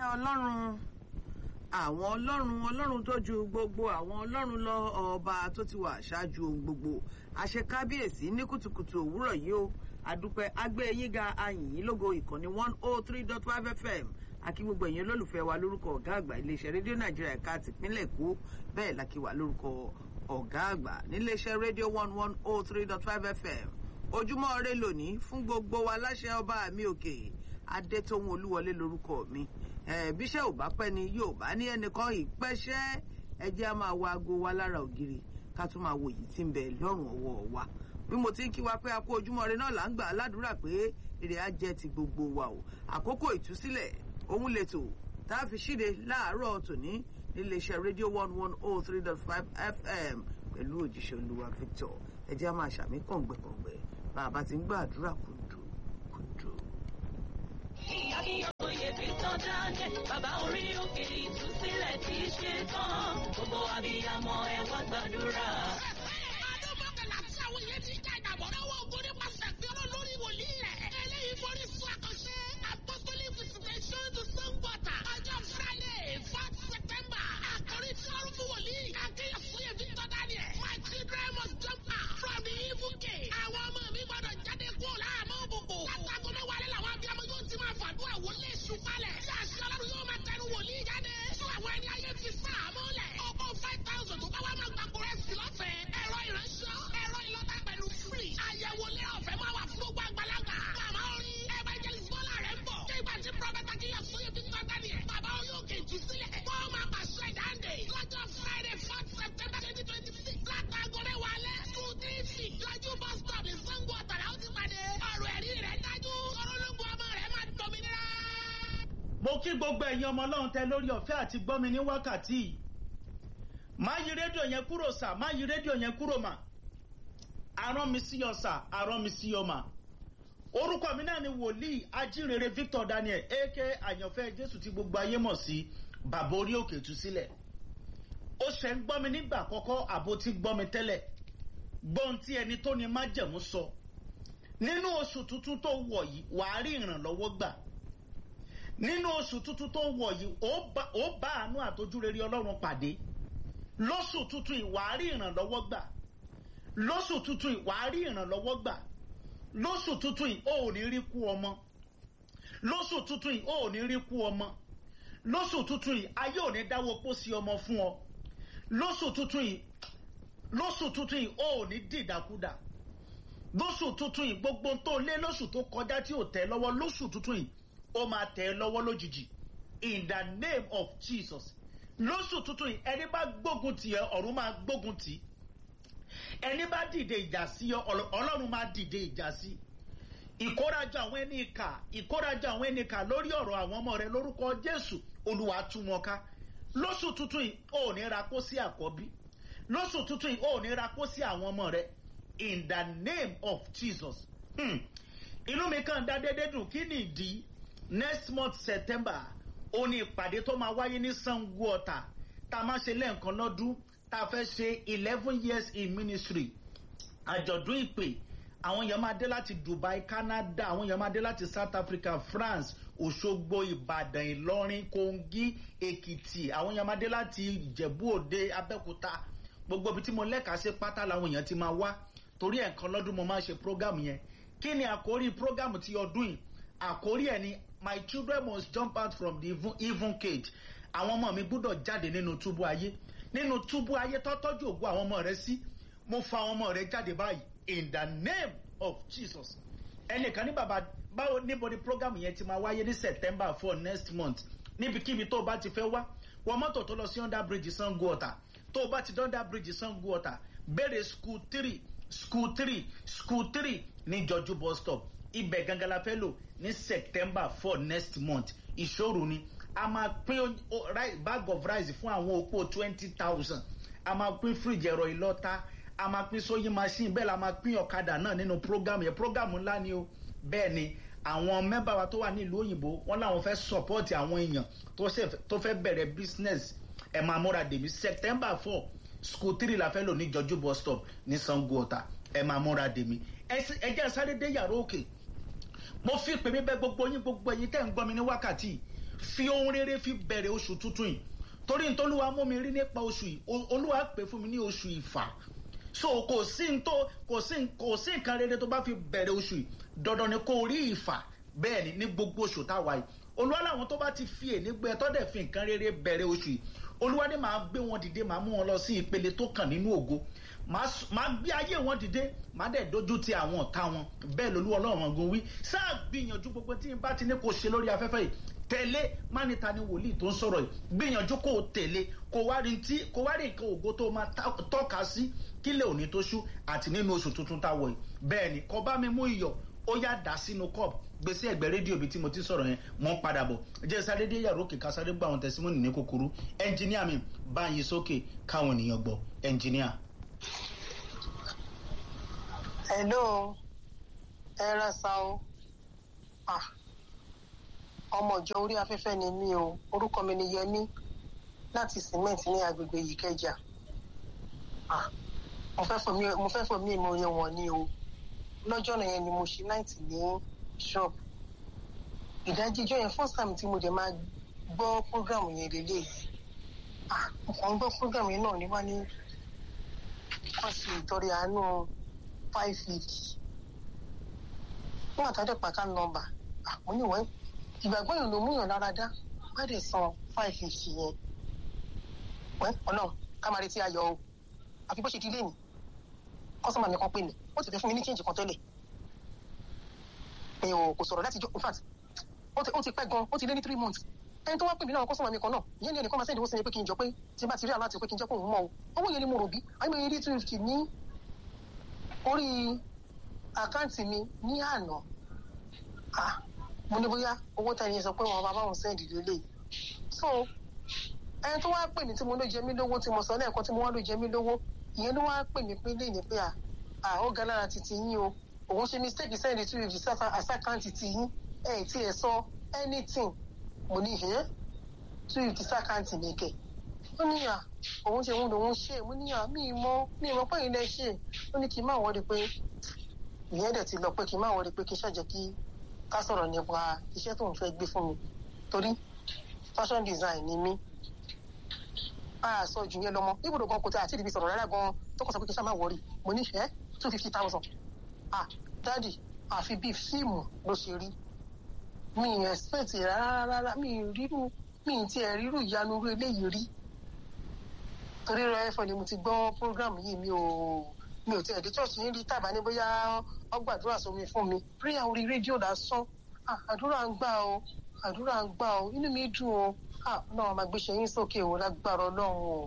ọlọ́run àwọn ọlọ́run ọlọ́run tó ju gbogbo àwọn ọlọ́run lọ ọba tó ti wà ṣáájú ohun gbogbo àṣekábíyèsí ní kùtùkùtù òwúrọ̀ yìí o àdúpẹ́ agbé yín ga ayìnyín lógo ìkànnì one oh three dot five fm àkí gbogbo ẹ̀yin olólùfẹ́ wa lórúkọ ọ̀gá àgbà iléeṣẹ́ rédíò nàìjíríà ẹ̀ka tìpínlẹ̀ èkó bẹ́ẹ̀ la kí wa lórúkọ ọ̀gá àgbà níléeṣẹ́ rédíò one one oh three dot five fm ojúmọ́ ire lónìí fún gbogbo wa láṣẹ ọba mi òkè adétóhun olúwọlé lórúkọ mi bíṣẹ́ ò bá pẹ́ ni yóò bá ní ẹnìkan ìpẹ́ṣẹ́ ẹjẹ́ á máa wa aago wa lára ògiri ká tún máa wòye tí ń bẹ lọ́rùn ọwọ́ wa bí mo ti ń kí wa pé a kó ojúmọ́ ire náà là ń gbà á ládùúrà pé èrè á jẹ́ ti gbogbo wa o àkókò ìtúsílẹ̀ òun lètò tá a fi ṣíde láàárọ̀ tòní níléeṣẹ́ rédíò one one oh three dot five fm pẹ̀lú òjíṣẹ́ olúwa victor ẹjẹ́ á máa ṣàmì kọ̀ǹgbẹ̀kọ̀ǹgbẹ̀ bá a bá ti ń gbàdúrà kùndù kùndù. Oyè Victor Daniel, bàbá orí òkè ìtúsílẹ̀ ti ṣe tán. Gbogbo abiyamọ ẹ wá gbàdúrà. ọdún mọ́kànlá tí àwọn èèyàn ti já ìgbàgbọ́ lọ́wọ́ ogun nípasẹ̀ fi ọlọ́ lórí wòlíì rẹ̀. eléyìí forí sún àkànṣe apostolic visitation to sangota ọjọ́ friday fourth september àkórí tí ọrùn fún wòlíì akínyẹ̀sóyè victor daniel my children must jump out from the evil gate. àwọn ọmọ mi gbọ́dọ̀ jáde kúrò láàmú òbòbò. látàgọ́ mẹ́wàá lẹ́ làwọn abiyamọ yóò ti máa fàdúrà wọlé ṣùpalẹ̀. tí àṣẹ ọlọ́run yóò máa tẹnu wòlíì jáde. tí àwọn ẹni ayé fi sáàmú lẹ̀. ọkọ̀ five thousand tó bá wà máa gbàgbọ́ rẹ̀ sí lọ́fẹ̀ẹ́. ẹ̀rọ ìránṣẹ́ ẹ̀rọ ìlọ́ta pẹ̀lú free. àyẹ̀wò lé ọ̀fẹ́ máa wà fún gbogbo àgbàlagbà. màmá orin evangelist bọ́lá rẹ̀ ń bọ̀. nígbà tí prọfẹ̀tà kìyà sóyè victor daniel. bàbá orí òkè ìtúsílẹ̀. wọ́n máa pàṣẹ ìdáǹdè. lọ́jọ́ friday fourth september twenty twenty six. látàgọ́ mẹ́wàá lẹ́. two three six. lọ́jọ́ bus stop ní sango ọ̀tàrà ó ti pàdé. ọ̀rọ̀ ẹ̀rí rẹ̀ dájú. ọ̀rọ̀lógún ọmọ rẹ̀ máa dọ̀mìnira. mo kí gbogbo ẹ̀yin ọmọ ọlọ́run tẹ lórí ọ̀fẹ́ àti gbọ́mi ní wákàtí yìí má yí rédíò yẹn kúrò sà má yí rédíò yẹn kúrò mà arán mi sí ọ sà arán mi sí ọ mà orúkọ mi náà ni wòlíì ajínrere victor daniel aka àyànfẹ́ jésù tí gbogbo ayé mọ̀ sí bàbá orí òkè tú sílẹ̀ ó ṣe ń gbọ́ mi nígbà àkọ́kọ́ àbó tí gbọ́ mi tẹ́lẹ̀ gbọ́n tí ẹni tó ní májẹ̀mú sọ nínú oṣù tuntun tó wọ̀ yìí wàá rí ìrànlọ́wọ́ gbà nínú oṣù tuntun tó wọ̀ yìí ó bá ó bá àánú àtojúrere ọlọ́run pàdé lóṣù tuntun ìwárí ìrànlọ́wọ́ gbà lóṣù tuntun ìwárí ìrànlọ́wọ́ gbà lóṣù tuntun yìí ó ò ní rí kú ọmọ lóṣù tuntun yìí ó ò ní rí kú ọmọ lóṣù tuntun yìí ayé ò ní dáwọ́ pósí ọmọ fún ọ lóṣù tuntun yìí lóṣù tuntun yìí ó ò ní dìdàkudà lóṣù tuntun yìí gbogbo tó lé lóṣù tó kọjá tí ò tẹ lọ́wọ́ lóṣù tuntun yìí ó máa tẹ̀ ẹ́ lọ́wọ́ lójijì in the name of jesus lóṣù tuntun yìí ẹni bá gbógun tì ẹ́ ọ̀run máa gbógun tì í ẹni bá dìde ìjà sí ọ ọlọ́run máa dìde ìjà sí ìkórajọ àwọn ẹni ìkà ìkórajọ àwọn ẹni ìkà lórí ọ̀rọ̀ àwọn ọmọ rẹ lórúkọ jésù olúwa tú wọn ká lóṣù tuntun yìí ò ní ra kó sí àkọ́bí lóṣù tuntun yìí ò ní ra kó sí àwọn ọmọ rẹ in the name of jesus hmm. inú mi kàn dá dédé dùn kí ni ìdí next month september ó ní ìpàdé tó máa wáyé ní sango ọ̀tà tá a máa ṣe lẹ́ẹ̀kan lọ́dún tá a fẹ́ ṣe eleven years in ministry àjọ̀dún ìpè àwọn èèyàn máa dé láti dubai canada àwọn èèyàn máa dé láti south africa france òṣogbo ìbàdàn ìlọrin kogi èkìtì àwọn èèyàn máa dé láti ìjẹ̀bú òde abẹ́òkúta gbogbo ibi tí mo lẹ́ka sí pátá làwọn èèyàn ti máa wá torí ẹ̀kan lọ́dún mo máa ṣe program yẹn kí ni àkórí program ti ọdún yìí àkórí ẹ̀ ni my children must jump out from the even, even cage àwọn ọmọ mi gbúdọ̀ jáde nínú túbú ayé nínú túbú ayé tọ́tọ́jú ògo àwọn ọmọ rẹ sí mo fa àwọn ọmọ rẹ jáde báyìí in the name of jesus ẹnìkan ní bàbá báwo níbo ni program yẹn ti máa wáyé ní september four next month níbikíbi tó o bá ti fẹ́ wá wọ mọ́tò tó lọ sí under bridge sango ọ̀tà tó o bá ti dé under bridge sango ọ̀tà béèrè school three school three school three ní jọjú bus stop ibẹ̀ gangan la fẹ́ lò ní september four next month ìṣòro ni a máa pín bag of rice fún àwọn opó twenty thousand a máa pín fridge ẹ̀rọ ìlọ́ta a máa pín sewing machine bẹ́ẹ̀ la máa pín ọ̀kadà náà nínú program yẹn program ńlá ni o bẹ́ẹ̀ ni àwọn mẹ́bà wa tó wà nílùú òyìnbó wọ́n láwọn fẹ́ support àwọn èèyàn tó fẹ́ bẹ̀rẹ̀ business ẹ̀ máa múra dèmí september four school three la fẹ́ lò ní jọjú bus stop ní sango ọ̀tà ẹ̀ máa múra dèmí ẹ jẹ́ sáré dé yàrá òkè mo fi pè mí bẹ gbogbo yín gbogbo ẹyin tẹ́ ń gbọ́ mi ní wákàtí fi ohun rere fi bẹ̀rẹ̀ oṣù tuntun yìí torí ntọ́lúwa mú mi rí nípa oṣù yìí O- olúwa pè fún mi ní oṣù ìfà so kò sí n tó kò sí n- kò sí nǹkan rere tó bá fi bẹ̀rẹ̀ oṣù yìí dandan ni kò rí ìfà bẹ́ẹ̀ ni ní gbogbo oṣù táwa yìí olúwa làwọn tó bá ti fi èní gbẹ tó dẹ̀ fi nǹkan rere bẹ̀rẹ̀ oṣù yìí olúwa ní màá gbé wọn dìde màá mú wọn lọ sí ìpele tó kàn nínú ògo màá s- màá gbé ayé wọn dìde màá dẹ̀ dojú ti àwọn ọ̀tá wọn bẹ́ẹ̀ lolú ọlọ́run ọ̀gùn wí sáà gbìyànjú gbogbo tí n bá ti ní kò ṣe lórí afẹ́fẹ́ yìí tẹ̀lé mánita ni wòlíì tó ń sọ̀rọ̀ yìí gbìyànjú kó o tẹ̀lé kó wá rí tí kó wá rí nǹkan ògo tó máa tá- tọ́ka sí kílẹ̀ òní tó ṣú àti nínú oṣù tuntun tá a wọ̀ yìí bẹ́ẹ̀ ni kọ́ bá mi mú iyọ̀ ó yá dà sínú cup gbèsè ẹgbẹ́ rédíò bíi tí mo ti sọ̀rọ̀ yẹn mọ́ ń padà bọ̀ jẹ́ sáré dé yàrá òkè ká sáré gbọ́ àwọn tẹ̀símọ́nì ní kúkúrú ẹnjìníà mi báyìí sókè káwọn ènìyàn gbọ́ ẹnjìníà. hello ẹ ra sa o ah ọmọ ìjọ orí afẹ́fẹ́ ni mí o orúkọ mi ni yẹmí láti cement ní agbègbè yìí kẹjà ah mo fẹ́ fọ mí mo fẹ́ fọ mí mo yẹ wọ̀n ni o lọ́jọ́ náà yẹn ni mo ṣe náìtì ní shop ìdájí ijọ́ yẹn first time tí mo dẹ̀ máa gbọ́ program yẹn lélẹ̀ ah mo kàn ń gbọ́ program yẹn náà ní wá ní wọ́n ṣe ìtọ́rẹ àánú five fifty nígbà tó dẹ̀ pàtà nọ́mbà àpò níwọ̀n ìgbàgbọ́ yìí ló múyàn lára dá má dẹ̀ san five fifty yẹn wẹ́ ọlọ́run ká máa retí ayọ̀ o àfi bó ṣe di léèmí kọ́sọ́mà mi kan pè mí ó ti fẹ́ fún mi ní change kan tẹ́lẹ̀ mi ò kò sọ̀rọ̀ láti jọ in fact ó ti ó ti pẹ́ gan ó ti lé ní three months ẹni tó wá pè mí náà kọ́sọ́mà mi kan náà ìyẹn ni ẹnìkan máa sẹ́yìn owó sí mi pé kí n jọ pé tí n bá ti rí aláàtì pé kí n jẹ́ kó òun mọ̀ o owó yẹn ni mo rò bí àyè mi rí two fifty ní orí àkáǹtì mi ní àná ah mo ní bóyá owó tẹ̀yìn yẹn sọ pé wọn bá báwọn sẹ́ǹdì lélẹ̀ so ẹni tó wá pè mí tí mo ló jẹ mí lówó tí mo sọ lẹ́ẹ̀kan tí mo wá ló jẹ mí lówó ìyẹn ló wá pè mí pé léyìn pé à à ó ga lára titi yín o òun ṣe mistake sẹ́ǹdì two fifty sáfà àsákáǹtì ti yín ẹ̀ tí ẹ sọ anything mo ní ẹ̀ two fifty sákáǹtì mi kẹ̀ ó ní à òun ṣe òun lòun ṣe mo ní à mí mọ mí mọ pé ilé ṣe ó ní kí n má wọlé pé ìyẹn dẹ̀ ti lọ pé kí n má wọlé pé kí n ṣàjẹ́ kí ká sọ̀rọ̀ nípa iṣẹ́ tó ń fẹ́ gbé fún mi torí fashion design ni mí a sọ jù yẹn lọmọ ibùdó gan kò tẹ àti ìdìbí sọ̀rọ̀ rárá gan tó kàn sọ pé kí n ṣá má wọrí mo ní ẹ́ two fifty thousand ah dádì àfi bíi fíìmù ló ṣe rí mi ì expect rárá rárá mi ì rírú mi ì tiẹ̀ rírú ìyanu irú eléyìí rí torí rẹ ẹ̀fọ́ ni mo ti gbọ́ program yìí mi ò mi ò tiẹ̀ dé church yín rí tàbá ní bóyá ọgbàdúrà sómi fún mi prayer orí rédíò lásán ah àdúrà ń gbà o àdúrà ń gbà o inú mi dùn o ah náà máa gbéṣẹ́ yín sókè o lágbára ọlọ́run o.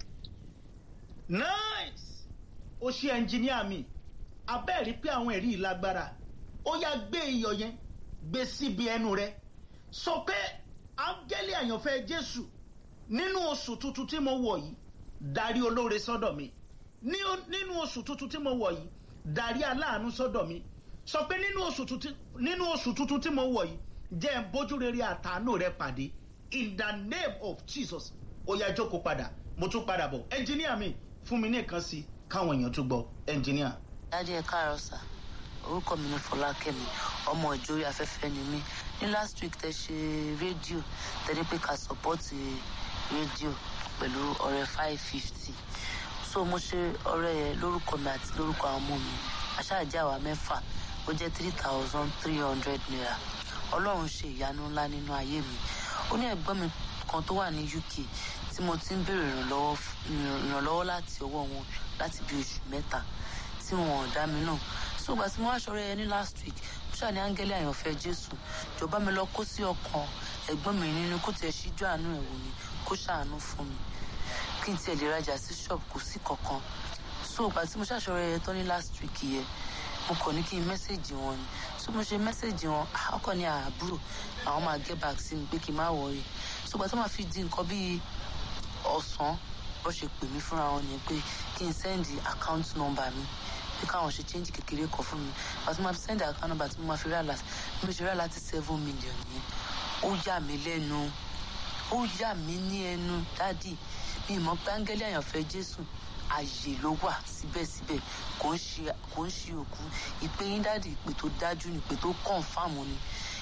nice ó ṣe ẹnjìníà mi abẹ́ẹ̀rí pé àwọn ẹ̀rí yìí lágbára ó yá gbé iyọ̀ yẹn gbé síbi ẹnu rẹ sọ pé áńgẹ́lì àyànfẹ́ jésù nínú oṣù tuntun tí mo wọ̀ yìí darí olóore sọ́dọ̀ mi ní nínú oṣù tuntun tí mo wọ̀ yìí darí aláàánú sọ́dọ̀ mi sọ pé nínú oṣù tuntun nínú oṣù tuntun tí mo wọ̀ yìí jẹ́ ń bójú rere àtàánú rẹ pàdé in the name of jesus ó yá jókòó padà mo tún padà bọ̀ ẹnjìníà mi fún mi ní nǹkan sí i káwọn èèyàn tún gbọ́ ẹnjìníà. dájú ẹ káàárọ̀ sà orúkọ mi ni fọlákẹ́mi ọmọ ìjòyè afẹ́fẹ́ ni mí ní last week tẹ ṣe rédíò tẹ́lẹ̀ pé ká sọ́pọ́ọ̀tì rédíò pẹ̀lú ọ̀rẹ́ five fifty so mo ṣe ọ̀rẹ́ yẹn lórúkọ mi àti lórúkọ àwọn ọmọ mi aṣáájú àwa mẹ́fà ó jẹ́ three thousand three hundred naira ọlọ́run ṣe ìyanu ńlá nínú ayé mi ó ní ẹ̀gbọ́n mi kan tó wà ní uk tí mo ti ń béèrè ìrànlọ́wọ́ ìrànlọ́wọ́ láti ọwọ́ wọn láti bí oṣù mẹ́ta tí wọn ò dá mi náà so ìgbà tí mo wá ṣọrẹ yẹn ní last week mo ṣáà ní áńgẹ́lì àyànfẹ́ jésù jọba mi lọ kó sí ọkàn ẹ̀gbọ́n mi nínú kó tiẹ̀ ṣíjú àánú ẹ̀ wò ni kó ṣàánú fún mi kí n tiẹ̀ lè rajà sí ṣọ́ọ̀bù kò sí kankan so ìgbà tí mo ṣàṣọrẹ yẹn tán ní last week yẹn mo kàn ní kí n mẹ́sẹ̀gì wọn ni so mo ṣe mẹ́sẹ̀gì wọn ọkọ̀ ní àbúrò àwọn máa get back sí mi pé kí n má wọrí so ìgbà tó máa fi di nǹkan bíi ọ̀sán bó ṣe pè mí fúnra wọn ni pé kí n sẹ́ndì account number mi pé káwọn ṣe change kékeré kan fún mi ìgbà tó máa fi sẹ́ndì account number tí mo máa fi rà láti bí mo ṣe rà láti seven million yẹn ó yà mí lẹ́nu ó yà mí ní ẹnu dádì mi mọ̀ pé áńgẹ́lì àyànfẹ́ jésù ààyè ló wà síbẹ̀síbẹ̀ kò ń ṣe kò ń ṣe òkú ìpè yín dáàdì ìpè tó dájú ni ìpè tó kọ̀ǹfàmù ni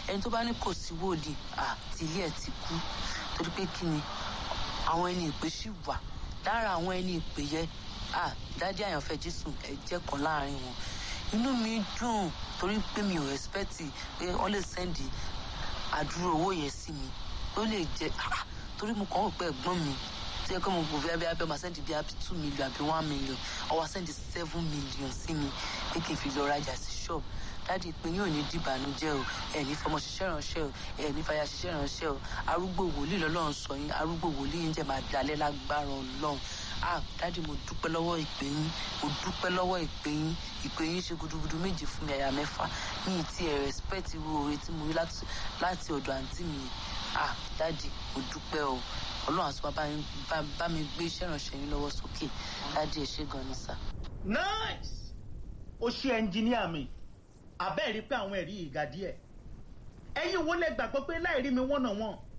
ẹni tó bá ní kò sí wòlíì à tí ilé ẹ̀ ti kú torí pé kí ni àwọn ẹni ìpè sì wà lára àwọn ẹni ìpè yẹ à dádì àyànfẹ́ jésù ẹ jẹ́ kan láàrin wọn inú mi dùn torí pé mi ò expect pé wọ́n lè sẹ́ndì àdúró owó yẹn sí mi ó lè jẹ́ ah, torí mo kàn ń pẹ́ ẹ̀gbọ́n mi tó yẹ kó mo gbòòbí abẹ́ abẹ́ máa sẹ́ndì bí abẹ́ two million àbí one million ọwọ́ sẹ́ndì seven million sí mi pé kí n fi lọ rajà sí ṣọ́ọ̀bù dáàdi pé yóò ní dìbànújẹ́ o ẹ̀ ní fọmọ ṣiṣẹ́ ránṣẹ́ o ẹ̀ ní fàyà ṣiṣẹ́ ránṣẹ́ o arúgbó wòlíì lọ́lọ́run sọ yín arúgbó wòlíì yín jẹ́ máa dalẹ̀ lágbára ọlọ́run ah dáàdi mo dúpẹ́ lọ́wọ́ ìpè yín mo dúpẹ́ lọ́wọ́ ìpè yín ìpè yín ṣe gudugudu méje fún mi àyà mẹ́fà ní ti ẹ̀ respect irú oore tí mo rí láti láti ọ̀dọ̀ àǹtí mi ah dáàdi mo dúpẹ́ o ọlọ́run àti bàbá yín bá- bá mi gbé iṣẹ́ ìránṣẹ́ yín lọ́wọ́ sókè dáàdi ẹ̀ ṣe gan ni sà. nice ó ṣe ẹnjìníà mi àbẹ́ẹ̀ rí pé àwọn ẹ̀rí ìga díẹ̀ ẹ̀yin wo lẹ gbàgbọ́ pé láì rí mi wọ́n náà wọ́n